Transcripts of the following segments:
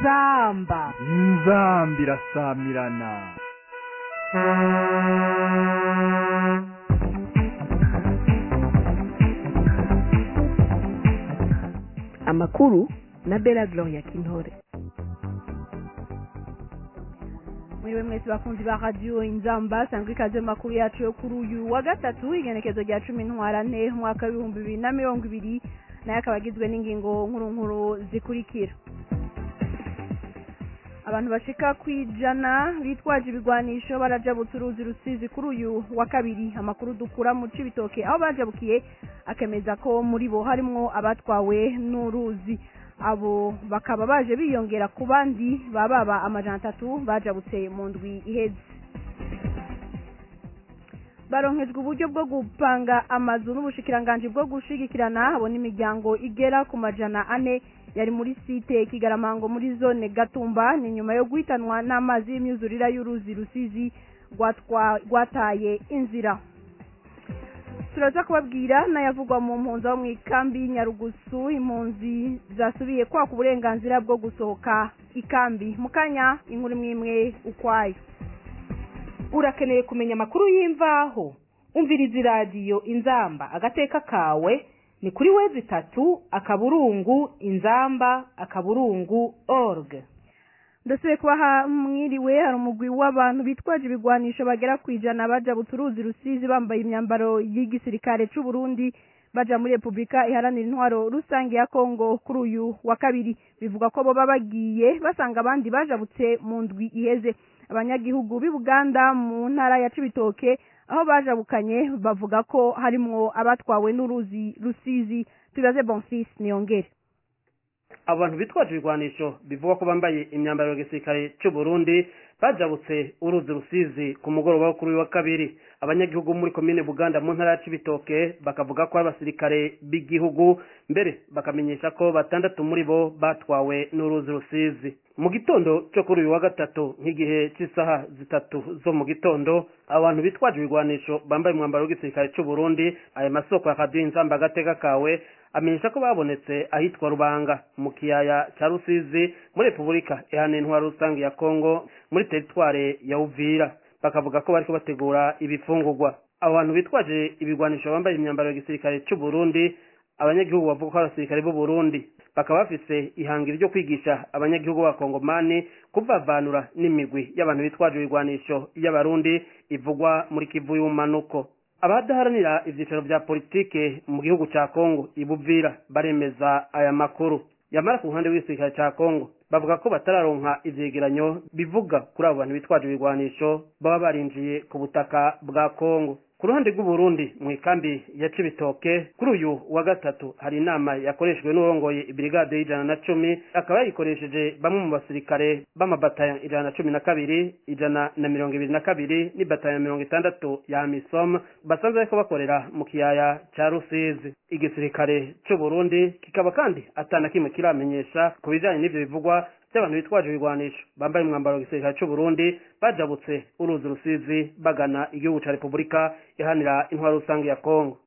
inzamba inzamba irasamirana amakuru na bela gloria kintore muriwe mwese bakunzi ba radiyo inzamba sangwa ikaze mu makuru yacu yo kuri uyu wa gatatu igenekezo rya cumi ntwarane umwaka w'ibihumbi bibiri na mirongo ibiri nayo akaba agizwe n'ingingo nkuru nkuru zikurikira abantu bashika ku ijana bitwaje ibigwanisho barajabutse uruzi rusizi kuri uyu wa kabiri amakuru dukura mu cibitoke aho bajabukiye akemeza ko muri bo harimwo abatwawe n'uruzi abo bakaba baje biyongera ku bandi bababa amajana atatu bajabutse mu ndwi iheze baronkejwe uburyo bwo gupanga amazu n'ubushikiranganji bwo gushigikirana abo n'imiryango igera ku majana ane yari muri site kigaramango muri zone gatumba ni nyuma yo guhitanwa n'amazi y'imyuzurira y'uruzi rusizi rwataye inzira turaza kubabwira n'ayavugwa mu mpunzi aho mu ikambi nyarugusu impunzi zasubiye kwaka uburenganzira bwo gusohoka ikambi mu kanya inkuru imwe imwe ukwayo urakeneye kumenya amakuru y'imvaho umviriza iradiyo inzamba agateka kawe ni kuri wezi itatu akaburungu inzamba akaburungu org ndasubiye kubaha mwiriwe hari umugwi w'abantu bitwaje ibigwanisho bagera ku ijana bajabutse uruzi rusizi bambaye imyambaro y'igisirikare c'u Burundi baja muri repubulika iharanira intwaro rusange ya kongo kuri uyu wa kabiri bivuga ko boba bagiye basanga abandi bajabutse mu ndwi iheze abanyagihugu b'i buganda mu ntara ya cibitoke aho bajabukanye bavuga ko harimwo abatwawe n'uruzi rusizi tubaze bonfis niyongere abantu bitwaje ibigwanisho bivuga ko bambaye imyambaro ya gisirikare cy'u Burundi bajabutse uruzi rusizi ku mugoroba wo kuri uyu wa kabiri abanyagihugu muri komine buganda mu ntara ya cibitoke bakavuga ko ari abasirikare b'igihugu mbere bakamenyesha ko batandatu muri bo batwawe n'uruzi rusizi mu gitondo cyo kuri uyu wa gatatu nk'igihe cy'isaha zitatu zo mu gitondo abantu bitwaje ibigwanisho bambaye umwambaro w'igisirikare cy'u Burundi aya masoko ya radiyo inzamba agateka kawe amenyesha ko babonetse ahitwa rubanga mu kiyaya cya rusizi muri repubulika iharanira intwaro rusange ya kongo muri teritware ya uvira bakavuga ko bariko bategura ibifungurwa abo bantu bitwaje ibigwanisho bambaye imyambaro ya gisirikare cy'u Burundi abanyagihugu bavuga ko ari abasirikare b'u Burundi bakaba bafise ihangiro ryo kwigisha abanyagihugu b'abakongomani kuvavanura n'imigwi y'abantu bitwaje ibigwanisho y'abarundi ivugwa muri kivu y'umanuko abadaharanira ivyicaro vya politike mu gihugu ca Kongo ibuvira baremeza aya makuru yamara ku ruhande rw'igisirikare ca Kongo bavuga ko batararonka ivyegeranyo bivuga kuri abo bantu bitwaje ibigwanisho baba barinjiye ku butaka bwa Kongo ku ruhande rw'uburundi mu ikambi ya cibitoke kuri uyu wa gatatu hari inama yakoreshejwe n'urongoye ibrigade y'ijana na cumi akaba yayikoresheje bamwe mu basirikare b'amabatayo ijana na cumi na kabiri ijana na mirongo ibiri na kabiri n'ibatayo mirongo itandatu ya misom basanzwe bariko bakorera mu kiyaya ca rusizi igisirikare c'uburundi kikaba kandi atana kimwe kiramenyesha ku bijanye n'ivyo bivugwa by'abantu bitwaje ibigwanisho bambaye umwambaro wa gisirikare cy'u Burundi bajabutse uruzi rusizi bagana igihugu ca Repubulika ihanira intwaro rusange ya Kongo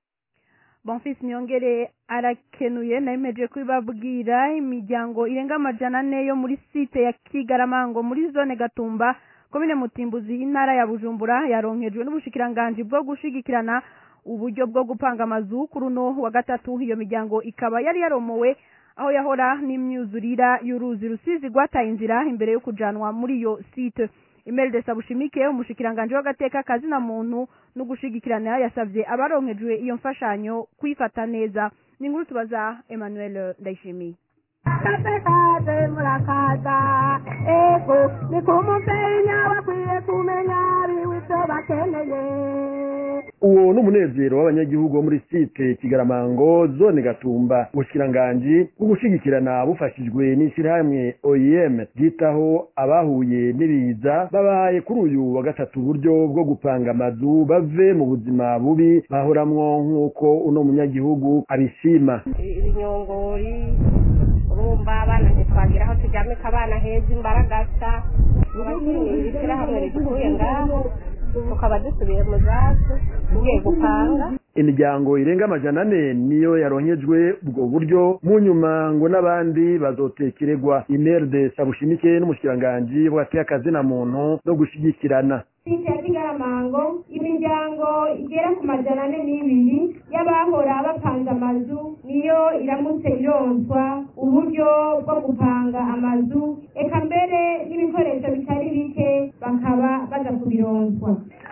bonfis niyongere arakenuye nayemeje kubibabwira imiryango irenga amajana ane yo muri site ya kigaramango muri zone gatumba komine mutimbuzi intara ya bujumbura yaronkejwe n'ubushikiranganji bwo gushigikirana uburyo bwo gupanga amazu kuri uno wa gatatu iyo miryango ikaba yari yaromowe aho yahora n'imyuzurira y'uruzi rusizi rwataye inzira imbere yo kujanwa muri iyo site Imelda Sabushimike umushikiranganje w'agateka kazina muntu no gushigikirana yasavye abaronkejwe iyo mfashanyo kwifata neza ni inkuru tubaza Emmanuel Ndayishimiye kaze murakaza ego ni kumupenya bakwiye kumenya biwivyo bakeneye uwo ni umunezero w'abanyagihugu bo muri site kigaramango zone gatumba ubushikiranganji bwo gushigikirana bufashijwe n'ishyirahamwe oem ryitaho abahuye n'ibiza babahaye kuri uyu wa gatatu uburyo bwo gupanga amazu bave mu buzima bubi bahoramwo nk'uko uno munyagihugu abishima ibinyongori urumva abana ntitwagira aho turyamika abana heza imbaragasa iri shyirahamwe ridukuye ngaho tukaba dusubiye mu zacu tugiye gupanga imiryango irenga amajana ane niyo yaronkejwe ubwo buryo mu nyuma ngo n'abandi bazotekererwa imerde sabushimike n'umushikiranganji bwateye akazina muntu no gushigikirana site ya kigaramango imiryango igera ku majana ane n'ibiri y'abahora bapanze amazu niyo iramutse ironswa uburyo bwo gupanga amazu eka mbere n'ibikoresho bitari bike bakaba baza kubironswa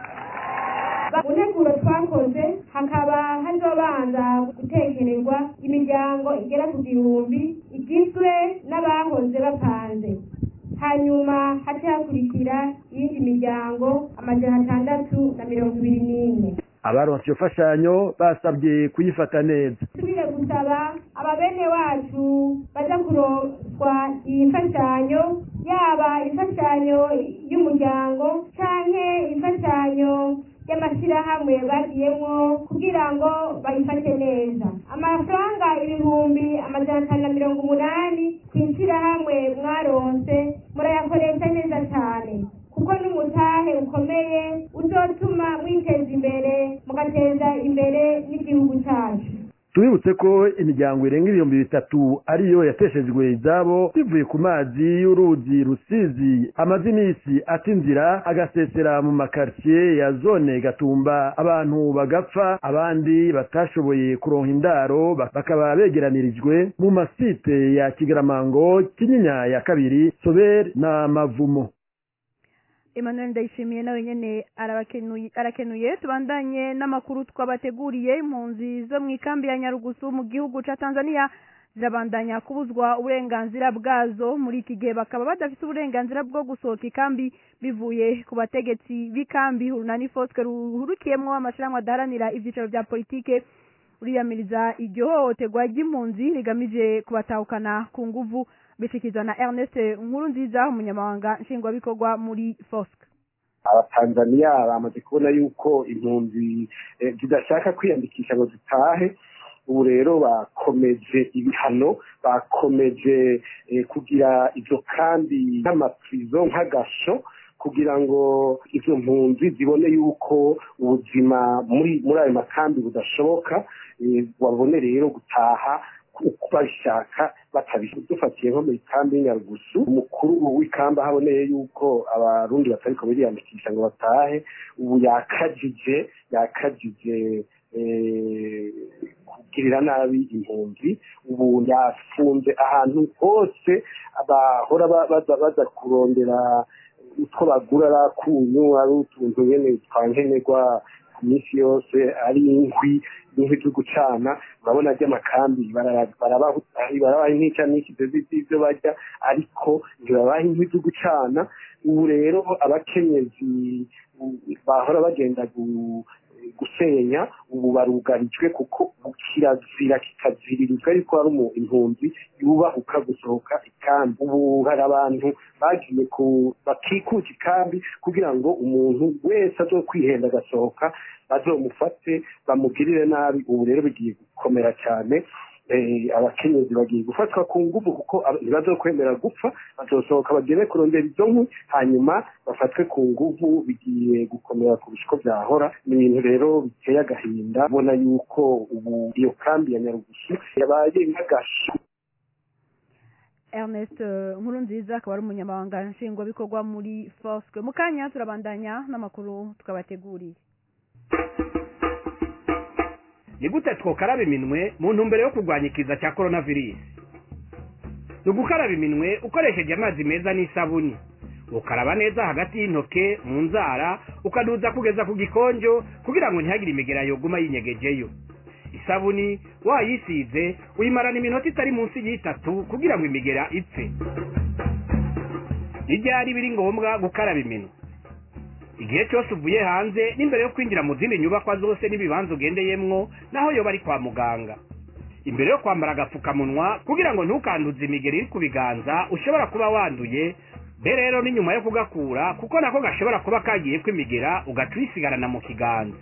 mu nteguro twakoze hakaba hazobanza gutekererwa imiryango igera ku gihumbi igizwe n'abahoze bapanze hanyuma hace hakurikira iyindi miryango amajana atandatu na mirongo ibiri n'ine abaronse iyo fashanyo basabye kuyifata neza tubire gusaba ababene wacu baza kuronswa iyi mfashanyo yaba imfashanyo y'umuryango canke imfashanyo y'amashyirahamwe bagiyemo kugira ngo bayifate neza amafaranga ibihumbi amajana atanu na mirongo umunani ku ishyirahamwe mwaronse murayakoresha neza cyane kuko n'umutahe ukomeye uzotuma mwiteza imbere mugateza imbere n'igihugu cyacu tubibutse ko imiryango irenga ibihumbi bitatu ariyo yateshejwe izabo bivuye ku mazi y'uruzi rusizi amaze iminsi ata inzira agasesera mu makaritsiye ya zone gatumba abantu bagapfa abandi batashoboye kuronka indaro bakaba begeranirijwe mu masite ya kigaramango kinyinya ya kabiri soberi na mavumo Emmanuel Ndayishimiye nawe nyene arabakenuye arakenuye tubandanye n'amakuru twabateguriye impunzi zo mu ikambi ya Nyarugusu mu gihugu ca Tanzania zirabandanya kubuzwa uburenganzira bwazo muri iki gihe bakaba badafite uburenganzira bwo gusohoka ikambi bivuye ku bategetsi b'ikambi Urunani Fosque ruhurikiyemwo amashirahamwe adaharanira ivyicaro vya politike uriyamiriza iryo hohoterwa ry'impunzi rigamije kubatahukana ku nguvu bishikizwa na Ernest Nkurunziza umunyamabanga nshingwabikorwa muri FOSC abatanzaniya bamaze kubona yuko impunzi zidashaka kwiyandikisha ngo zitahe ubu rero bakomeje ibihano bakomeje kugira ibyo kandi nk'amaprizo nk'agasho kugira ngo izo mpunzi zibone yuko ubuzima muri muri ayo makambi budashoboka babone rero gutaha babishaka batabishaka dufatiye nko mu ikambi y'inyarugusu umukuru w'ikamba haboneye yuko abarundi batariko biriyandikisha ngo batahe ubu yakajije yakajije kugirira nabi impunzi ubu yafunze ahantu hose bahora baza baza kurondera utwo bagura ari akunyu ari utuntu nyene twankenerwa ku minsi yose ari inkwi inkwi zo gucana urabona ry'amakambi barabaha intica n'ikizo z'ibyo barya ariko ntibabaha inkwi zo gucana ubu rero abakenyezi bahora bagenda gusenya ubu barugarijwe kuko kirazira kikaziririzwa yuko hari impunzi yubahuka gusohoka ikambi ubu hari abantu bagiye bakikuza ikambi kugira ngo umuntu wese azo kwihenda agasohoka bazomufate bamugirire nabi ubu rero bigiye gukomera cyane abakenyezi bagiye gufatwa ku nguvu kuko ntibazokwemera gupfa bazosohoka bagere kurondera izo nkwi hanyuma bafatwe ku nguvu bigiye gukomera kurusha uko byahora ni ibintu rero biteye agahinda ubona yuko ubu iyo kambi ya nyarugusu yabaye nk'agashu Ernest Nkurunziza akaba ari umunyamabanga nshingwabikorwa muri Fosque mu kanya turabandanya n'amakuru tukabateguriye ni gute twokaraba iminwe mu ntumbero yo kurwanya ikiza cya korona virusi ni ugukaraba iminwe ukoresheje amazi meza n'isabuni ukaraba neza hagati y'intoke mu nzara ukaduza kugeza ku gikonjo kugira ngo ntihagire imigera yoguma yinyegejeyo isabuni wayisize uyimarana iminota itari munsi y'itatu kugira ngo imigera ipfe n'ibyari biri ngombwa gukaraba iminwe igihe cyose uvuye hanze n'imbere yo kwinjira mu zindi nyubakwa zose n'ibibanza ugendeyemwo naho yoba ari kwa muganga imbere yo kwambara agapfukamunwa kugira ngo ntukanduze imigeri iri ku biganza ushobora kuba wanduye be rero ni nyuma yo kugakura kuko nako gashobora kuba kagiye kwimigera ugaca uyisigarana mu kiganza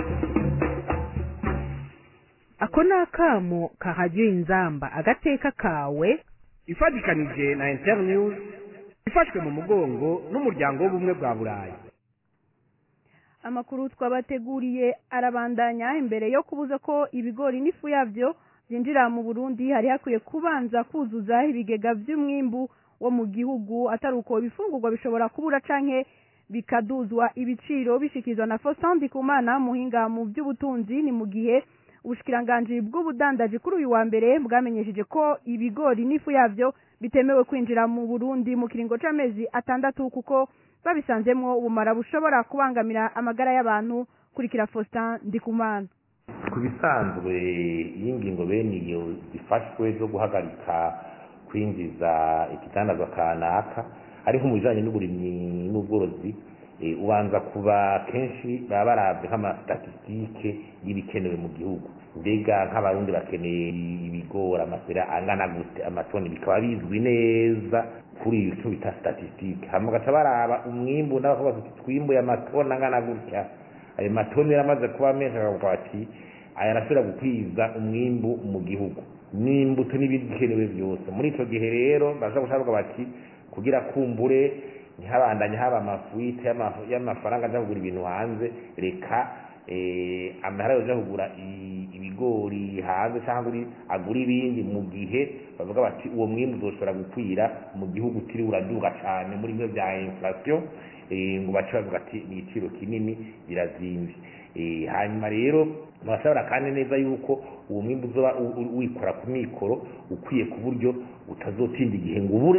ako ni akamo kahajya inzamba agateka kawe ifatikanije na internews ifashwe mu mugongo n'umuryango w'ubumwe bwa burayi amakuru twabateguriye arabandanya imbere yo kubuza ko ibigori n'ifu yabyo byinjira mu burundi hari hakwiye kubanza kuzuza ibigega by'umwimbu wo mu gihugu atari uko ibifungurwa bishobora kubura canke bikaduzwa ibiciro bishikizwa na Faustin Ndikumana muhinga mu by'ubutunzi ni mu gihe ubushikiranganji bw'ubudandaji kuri uyu wa mbere bwamenyesheje ko ibigori n'ifu yabyo bitemewe kwinjira mu Burundi mu kiringo c'amezi atandatu kuko babisanzemwo ubumara bushobora kubangamira amagara y'abantu kurikira Faustin Ndikumana ku bisanzwe iyi ngingo bene iyo zifashwe zo guhagarika kwinjiza ikitandazwa kanaka ariko mu bijanye n'uburimyi n'ubworozi ubanza kuba kenshi baba baravye nk'amastatistike y'ibikenewe mu gihugu mbega nk'abarundi bakeneye ibigori amasera angana gute amatoni bikaba bizwi neza kuri iyo cyo bita statistike hama bagaca baraba umwimbu n'abavuga bati twimbuye amatoni angana gutya ayo matoni yaramaze kuba menshi akavuga bati aya arashobora gukwiza umwimbu mu gihugu n'imbuto n'ibindi bikenewe byose muri ico gihe rero baza gushaka bati kugira kumbure ntihabandanye haba amafuite y'amafaranga aja kugura ibintu hanze reka amahera yoja kugura ibigori hanze cyangwa agura ibindi mu gihe bavuga bati uwo mwimbu uzoshobora gukwira mu gihugu utiri uraduga cyane muri bimwe bya inflation ngo bace bavuga ati ni igiciro kinini birazimvye hanyuma rero murashobora kandi neza yuko uwo mwimbu uzoba wikora ku mikoro ukwiye ku buryo utazotinda igihe ngo ubure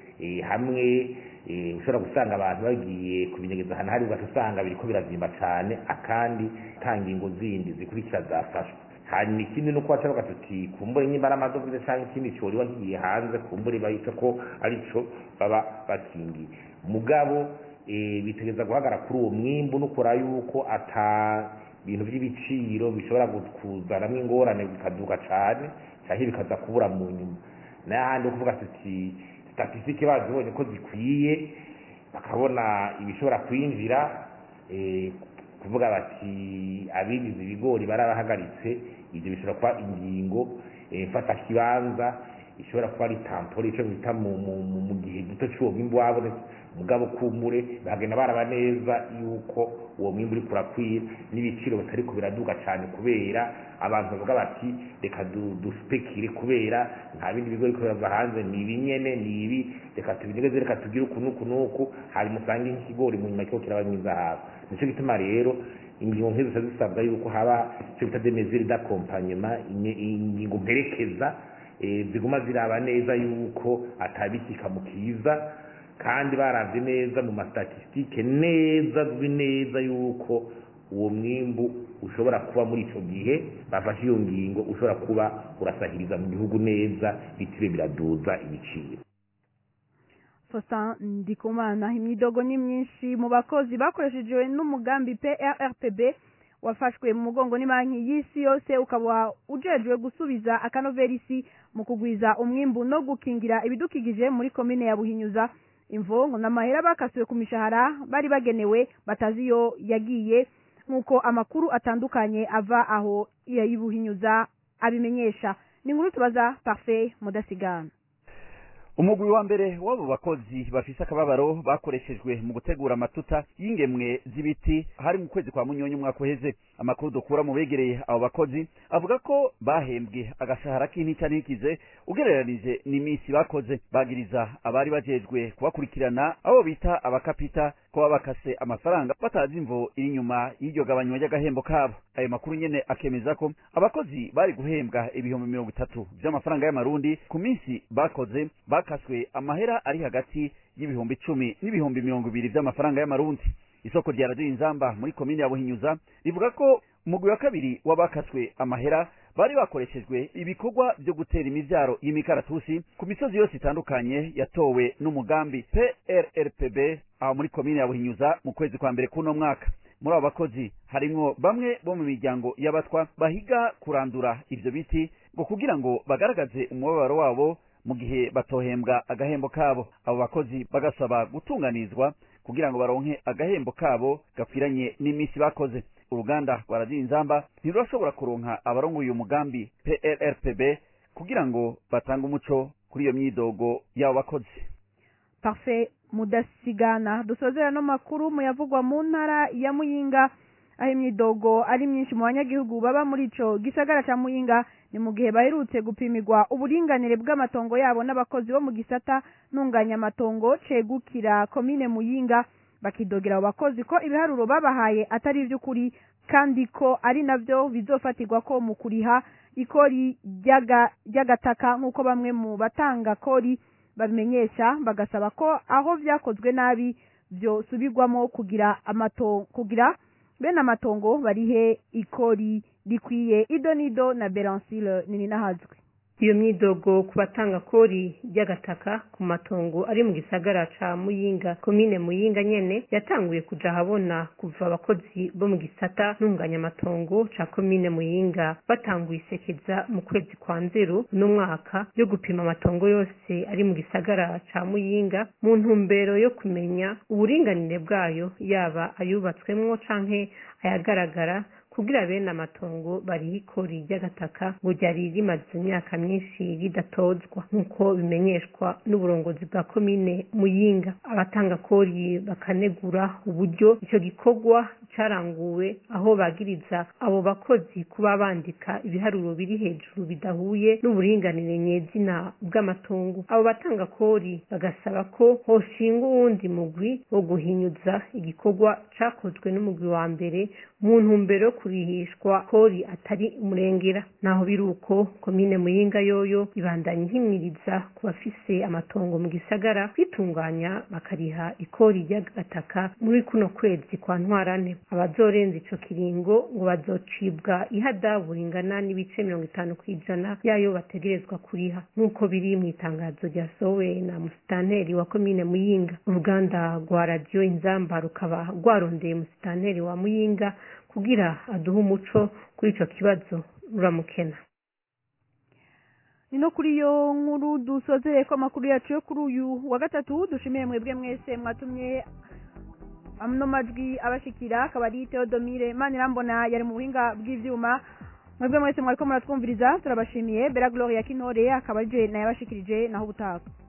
hamwe ushobora gusanga abantu bagiye kubinyegeza ahantu hari ugaca usanga biriko birazimba cane akandi nta ngingo zindi zikurikira zafashwe hanyuma ikindi nuko waca bavuga tuti kumbure nyimba ari amadovize canke ikindi coriba kigiye hanze kumbure bahita ko arico baba bakingiye mugabo bitegeza guhagara kuri uwo mwimbu nukora yuko ata ibintu by'ibiciro bishobora kuzanamwo ingorane bikaduka cane canke bikaza kubura mu nyuma n'ahandi kuvuga tuti statistique bazibonye ko zikwiye bakabona ibishobora kwinjira kuvuga bati abigize ibigori barabahagaritse ibyo bishobora kuba ingingo mfata kibanza ishobora kuba ari tampore ico bita mu gihe gito c'uwo mwimbu wabonetse mugabo kumure bagenda baraba neza yuko uwo mwimbu uri kurakwira n'ibiciro bitariko biraduga cyane kubera abantu bavuga bati reka duspekire kubera nta bindi bigo biriko birava hanze ni ibi nyene ni ibi reka tubinyegeze reka tugire uku n'uku n'uku hanyuma usange nk'ikigori mu nyuma kiriko kiraba mwizahabu nico gituma rero ingingo nk'izo zica zisabwa yuko haba ico bita demesure d'accompagnement ingingo mperekeza ziguma ziraba neza yuko atabikika mu kiza kandi baravye neza mu mastatistike neza azwi neza yuko uwo mwimbu ushobora kuba muri ico gihe bafashe iyo ngingo ushobora kuba urasahiriza mu gihugu neza bitire biraduza ibiciro Faustin Ndikumana imyidogo ni myinshi mu bakozi bakoreshejwe n'umugambi PRRPB wafashwe mu mugongo n'Ibanki y'Isi yose ukaba ujejwe gusubiza akanoverisi mu kugwiza umwimbu no gukingira ibidukikije muri komine ya Buhinyuza imvongo n'amahera bakasiwe ku mishahara bari bagenewe batazi iyo yagiye nk'uko amakuru atandukanye ava aho yayibuhinyuza abimenyesha ni inkuru tubaza Parfait Mudasigana umugwi wa mbere w'abo bakozi bafise akababaro bakoreshejwe mu gutegura amatuta y'ingemwe z'ibiti hari mu kwezi kwa munyonyi umwaka uheze amakuru dukura mu begereye abo bakozi avuga ko bahembwe agashahara k'intica ntikize ugereranije n'iminsi bakoze bagiriza abari bajejwe kubakurikirana abo bita abakapita ko babakase amafaranga batazi imvo iri inyuma y'iryo gabanywa ry'agahembo kabo ayo makuru nyene akemeza ko abakozi bari guhembwa ibihumbi mirongo itatu vy'amafaranga y'amarundi ku minsi bakoze bakaswe amahera ari hagati y'ibihumbi icumi n'ibihumbi mirongo ibiri vy'amafaranga y'amarundi isoko rya radiyo inzamba muri komine ya buhinyuza rivuga ko umugwi wa kabiri w'abakaswe amahera bari bakoreshejwe ibikorwa vyo gutera imivyaro y'imikaratusi ku misozi yose itandukanye yatowe n'umugambi PRRPB aho muri komine ya buhinyuza mu kwezi kwa mbere kuno mwaka muri abo bakozi harimwo bamwe bo mu miryango y'abatwa bahiga kurandura ivyo biti ngo kugira ngo bagaragaze umubabaro wabo mu gihe batohembwa agahembo kabo abo bakozi bagasaba gutunganizwa kugira ngo baronke agahembo kabo gakwiranye n'iminsi bakoze uruganda rwa radiyo inzamba ntirurashobora kuronka abarongoye uyu mugambi PRRPB kugira ngo batange umuco kuri iyo myidogo y'abo bakozi Parfait mudasigana dusozera no makuru muyavugwa mu ntara ya muyinga aho imyidogo ari myinshi mu banyagihugu baba muri ico gisagara ca muyinga ni mu gihe baherutse gupimirwa uburinganire bw'amatongo yabo n'abakozi bo mu gisata ntunganyamatongo cegukira komine muyinga bakidogera abo bakozi ko ibiharuro babahaye atari ivy'ukuri kandi ko ari navyo bizofatirwa ko mu kuriha ikori ry'agataka nk'uko bamwe mu batanga kori babimenyesha bagasaba ko aho vyakozwe nabi vyosubirwamo kugira amato kugira bene amatongo barihe ikori rikwiye ido nido na beransile nini nahazwe iyo myidogo ku batanga kori ry'agataka ku matongo ari mu gisagara ca muyinga komine muyinga nyene yatanguye kuja ahabona kuva abakozi bo mu gisata ntunganyamatongo ca komine muyinga batanguye isekeza mu kwezi kwa nzero n'umwaka yo gupima amatongo yose ari mu gisagara ca muyinga mu ntumbero yo kumenya uburinganire bwayo yaba ayubatswemwo canke ayagaragara kugira bene amatongo bariho ikori ry'agataka ngo ryari rimaze imyaka myinshi ridatozwa nk'uko bimenyeshwa n'uburongozi bwa komine muyinga abatanga kori bakanegura uburyo icyo gikorwa caranguwe aho bagiriza abo bakozi kuba bandika ibiharuro biri hejuru bidahuye n'uburinganire nyezina bw'amatongo abo batanga kori bagasaba ko hoshingwa uwundi mugwi wo guhinyuza igikorwa cakozwe n'umugwi wa mbere mu ntumbero yo kurihishwa kori atari umurengera naho biri uko komine muyinga yoyo ibandanya ihimiriza ku bafise amatongo mu gisagara kwitunganya bakariha ikori ry'agataka muri kuno kwezi kwa ntwarane abazorenza ico kiringo ngo bazocibwa ihadabu ringana n'ibice mirongo itanu kw'ijana yayo bategerezwa kuriha nk'uko biri mu itangazo ryasohowe na musitanteri wa komine muyinga uruganda rwa radiyo inzamba rukaba rwarondeye musitanteri wa muyinga kugira aduhe umuco kuri ico kibazo ruramukena ni no kuri iyo nkuru dusozereye ko amakuru yacu yo kuri uyu wa gatatu dushimiye mwebwe mwese mwatumye ano majwi abashikira akaba ari Theodomire Manirambona yari mu buhinga bw'ivyuma mwebwe mwese mwariko muratwumviriza turabashimiye Bella Gloria Kinore akaba je naye abashikirije naho ubutaha